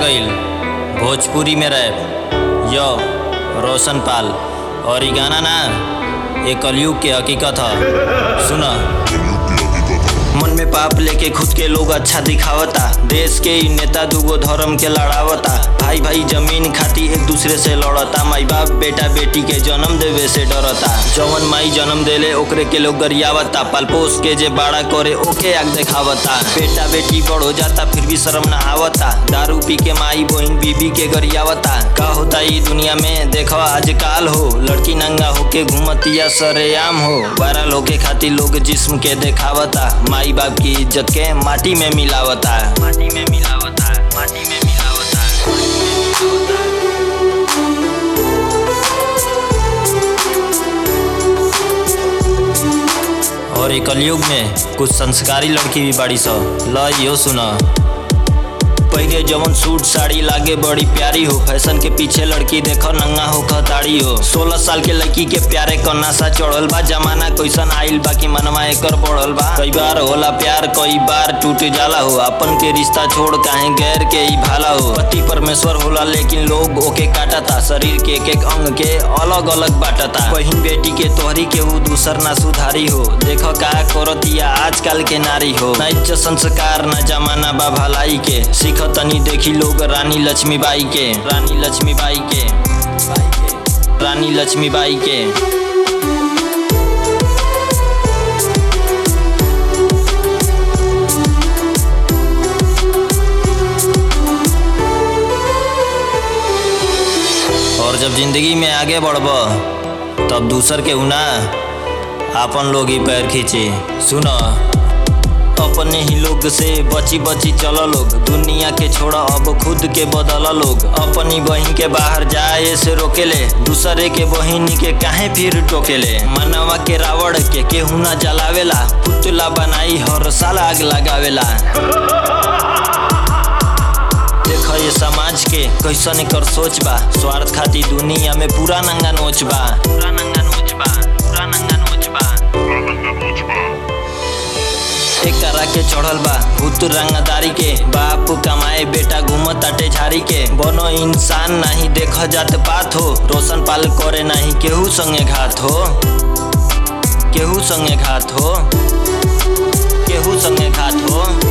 गईल भोजपुरी में रैप यो रोशन पाल और ई गाना ना ये कलयुग के हकीकत ह सुना मन में पाप लेके खुद के लोग अच्छा दिखावता देश के ही नेता दूगो धर्म के लड़ावता भाई भाई जमीन खाती एक दूसरे से लड़ता माई बाप बेटा बेटी के जन्म देवे से डरता जवन माई जन्म देले ओकरे के लोग गरियावता पालपोस के जे बाड़ा करे ओके आग देखावता बेटा बेटी बड़ हो जाता फिर भी शर्म ना आवता दारू पी के माई बहन बीबी के गरियावता का होता ई दुनिया में देखो आजकल हो लड़की नंगा होके घूमतिया सरेआम हो वायरल होके खातिर लोग जिस्म के देखावता माई बाप की इज्जत के माटी में मिलावता माटी में मिलावता माटी में मिलावता और एक कलयुग में कुछ संस्कारी लड़की भी बाड़ी सो ल यो सुना पहले जवन सूट साड़ी लागे बड़ी प्यारी हो फैशन के पीछे लड़की देखो नंगा हो खताड़ी हो सोलह साल के लड़की के प्यारे क नशा चढ़ल बा जमाना कैसन आइल बा कि मनवा एकर बढ़ल बा कई बार होला प्यार कई बार टूट जाला हो अपन के रिश्ता छोड़ काहे गैर के ही भाला हो पति परमेश्वर होला लेकिन लोग ओके काटता शरीर के एक एक अंग के अलग अलग बाटता बहिन बेटी के तोहरी के ऊ दूसर ना सुधारी हो देखो का करतिया आजकल के नारी हो ना इज्जत संस्कार ना जमाना बा भलाई के सीख तनी देखी लोग रानी लक्ष्मीबाई के रानी लक्ष्मीबाई के रानी लक्ष्मीबाई के और जब जिंदगी में आगे बढ़ब तब दूसर के उना आपन लोग ही पैर खींचे सुनो अपने ही लोग से बची बची चल लोग दुनिया के छोड़ा अब खुद के बदल लोग अपनी बहन के बाहर जाए से रोकेले दूसरे के बहन के काहे फिर टोकेले मनवा के रावण के केहू ना जलावेला पुतला बनाई हर साल आग लगावेला देख ये समाज के कैसन कर सोच बा स्वार्थ खातिर दुनिया में पूरा नंगा नोच बा पूरा नंगा नोच बा पूरा नंगा नोच बा एक करा के चढ़ल बा भूत रंगदारी के बाप कमाए बेटा घूमत अटे झाड़ी के बनो इंसान नहीं देख जात पात हो रोशन पाल करे नहीं केहू संगे घात हो केहू संगे घात हो केहू संगे घात हो